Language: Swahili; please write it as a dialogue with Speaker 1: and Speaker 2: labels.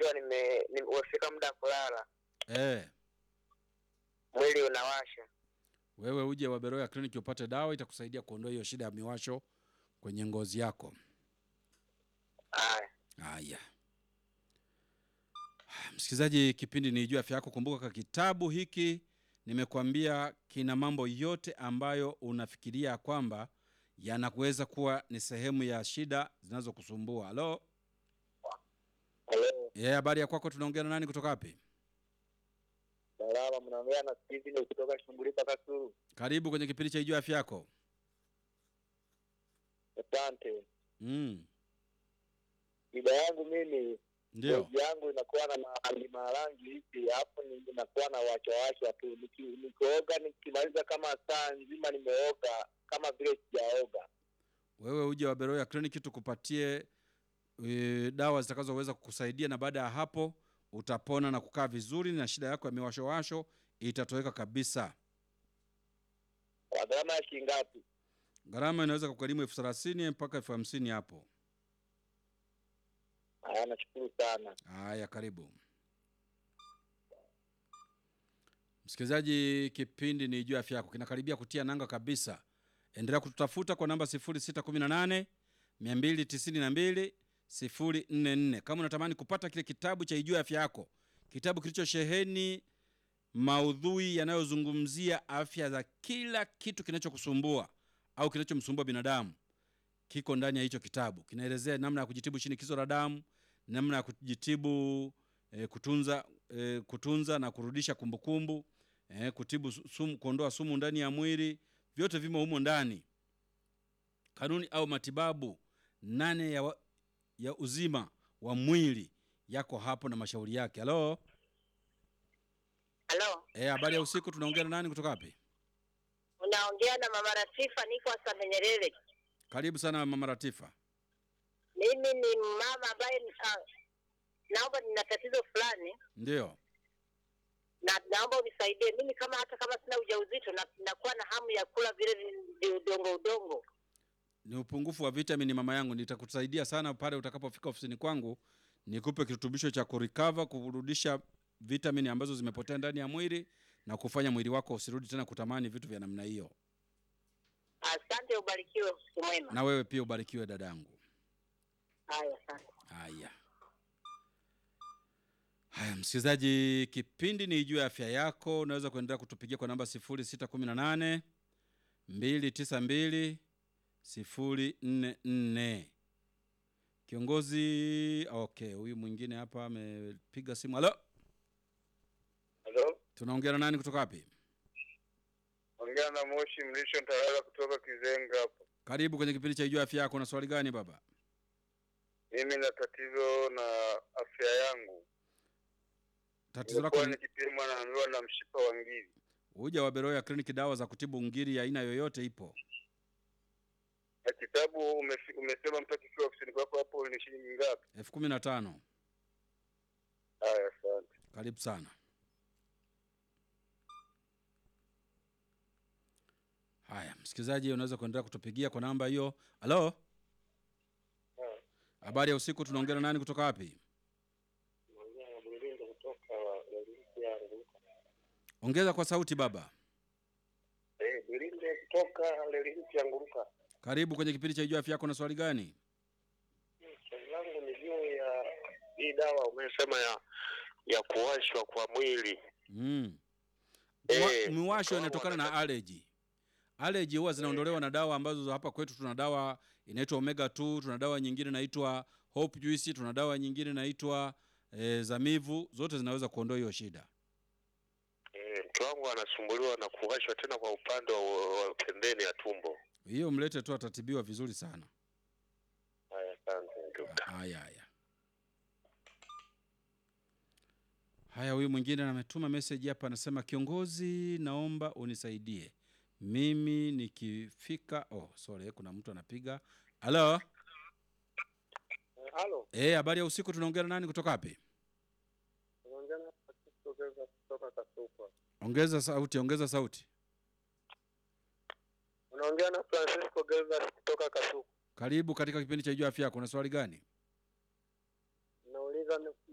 Speaker 1: nikiwa nime nimefika muda wa kulala,
Speaker 2: Eh,
Speaker 1: mwili unawasha.
Speaker 2: wewe uje Waberoya kliniki upate dawa itakusaidia kuondoa hiyo shida ya miwasho kwenye ngozi yako.
Speaker 1: Haya,
Speaker 2: Haya, msikilizaji, kipindi ni Jua Afya Yako. Kumbuka ka kitabu hiki nimekuambia kina mambo yote ambayo unafikiria kwamba yanakuweza kuwa ni sehemu ya shida zinazokusumbua. Halo,
Speaker 1: halo,
Speaker 2: eh, habari ya kwako? Tunaongea na nani kutoka wapi?
Speaker 1: salama. Mnaongea na Steven kutoka Shumbulika Kasulu.
Speaker 2: Karibu kwenye kipindi cha Jua Afya Yako.
Speaker 1: Asante.
Speaker 2: Mm,
Speaker 1: Shida yangu mimi,
Speaker 2: ndio.
Speaker 1: ngozi yangu inakuwa na marangi marangi hivi, hapo ni- inakuwa na wachawachwa tu. Niki- Nikioga nikimaliza kama saa nzima nimeoga kama vile sijaoga.
Speaker 2: Wewe uje Waberoya kliniki tukupatie e, dawa zitakazoweza kukusaidia, na baada ya hapo utapona na kukaa vizuri, na shida yako ya miwashowasho itatoweka kabisa.
Speaker 1: Kwa gharama ya shilingi ngapi?
Speaker 2: Gharama inaweza kugharimu elfu thelathini mpaka elfu hamsini hapo.
Speaker 1: Haya, nashukuru sana.
Speaker 2: Haya, karibu msikilizaji, kipindi ni juu ya afya yako kinakaribia kutia nanga kabisa. Endelea kututafuta kwa namba 0618 292 044 kama unatamani kupata kile kitabu cha Ijue Afya Yako, kitabu kilichosheheni maudhui yanayozungumzia afya za kila kitu kinachokusumbua au kinachomsumbua binadamu kiko ndani ya hicho kitabu. Kinaelezea namna ya kujitibu shinikizo la damu, namna ya kujitibu eh, kutunza eh, kutunza na kurudisha kumbukumbu eh, kutibu su- sumu, kuondoa sumu ndani ya mwili, vyote vimo humo ndani. Kanuni au matibabu nane ya, wa, ya uzima wa mwili yako hapo na mashauri yake. Halo,
Speaker 3: Halo,
Speaker 2: eh, habari ya usiku. Tunaongea na nani kutoka wapi?
Speaker 3: unaongea na mama Ratifa, niko Asamenyerere.
Speaker 2: Karibu sana mama Ratifa.
Speaker 3: Mimi ni mama ambaye ah, naomba nina tatizo fulani
Speaker 2: Ndio.
Speaker 3: na naomba unisaidie. Mimi kama hata kama sina ujauzito na nakuwa na hamu ya kula vile vi- vi- udongo udongo.
Speaker 2: ni upungufu wa vitamini mama yangu. Nitakusaidia sana pale utakapofika ofisini kwangu, nikupe kirutubisho cha kurikava, kurudisha vitamini ambazo zimepotea ndani ya mwili na kufanya mwili wako usirudi tena kutamani vitu vya namna hiyo.
Speaker 3: Asante, ubarikiwe, usiku mwema.
Speaker 2: Na wewe pia ubarikiwe dadangu.
Speaker 3: Haya, asante.
Speaker 2: Haya haya, msikilizaji, kipindi ni juu ya afya yako. Unaweza kuendelea kutupigia kwa namba 0618 292 044. Kiongozi okay, huyu mwingine hapa amepiga simu. Halo,
Speaker 1: Halo,
Speaker 2: tunaongea na nani kutoka wapi?
Speaker 1: ongea na Moshi Mlisho Ntalala kutoka Kizenga hapo.
Speaker 2: Karibu kwenye kipindi cha juu ya afya yako. Na swali gani baba?
Speaker 1: Mimi na tatizo na afya yangu,
Speaker 2: Tatizo lako
Speaker 1: nimekuwa
Speaker 2: ni
Speaker 1: nikipimwa naambiwa na mshipa wa ngiri.
Speaker 2: uja wa Beroya kliniki, dawa za kutibu ngiri ya aina yoyote ipo.
Speaker 1: Na kitabu umefi- umesema mpaka ikiwa ofisini kwako hapo ni shilingi ngapi?
Speaker 2: elfu kumi na tano.
Speaker 1: Haya, asante.
Speaker 2: Karibu sana. Haya, msikilizaji, unaweza kuendelea kutupigia kwa namba hiyo. Halo, habari ya usiku. Tunaongea na nani kutoka wapi? Ongeza kwa sauti baba.
Speaker 1: Eh, Bilinde kutoka Lelinti ya Nguruka.
Speaker 2: Karibu kwenye kipindi cha Ijua Afya Yako. Na swali gani?
Speaker 1: Swali langu ni juu ya hii dawa umesema ya ya kuwashwa kwa mwili.
Speaker 2: Mm.
Speaker 1: Eh,
Speaker 2: Mwa- Miwasho
Speaker 1: kwa
Speaker 2: inatokana na
Speaker 1: wanataka-
Speaker 2: allergy. Allergy huwa zinaondolewa na dawa ambazo hapa kwetu tuna dawa inaitwa omega 2, tuna dawa nyingine inaitwa hope juice, tuna dawa nyingine inaitwa e, zamivu. Zote zinaweza kuondoa hiyo shida.
Speaker 1: Eh, mke wangu anasumbuliwa na kuwashwa tena kwa upande wa, wa pembeni ya tumbo.
Speaker 2: Hiyo mlete tu, atatibiwa vizuri sana.
Speaker 1: Haya, asante ndugu.
Speaker 2: Haya haya haya, huyu mwingine ametuma message hapa, anasema kiongozi, naomba unisaidie mimi nikifika. Oh, sorry, kuna mtu anapiga. Halo,
Speaker 1: Halo,
Speaker 2: eh, habari ya usiku. Tunaongea na nani kutoka wapi?
Speaker 1: unaongea na Francisco Gervas kutoka Kasupa.
Speaker 2: Ongeza sauti, ongeza sauti.
Speaker 1: Unaongea na Francisco Gervas kutoka Kasupa.
Speaker 2: Karibu katika kipindi cha Jua Afya Yako. Una swali gani?
Speaker 1: Nauliza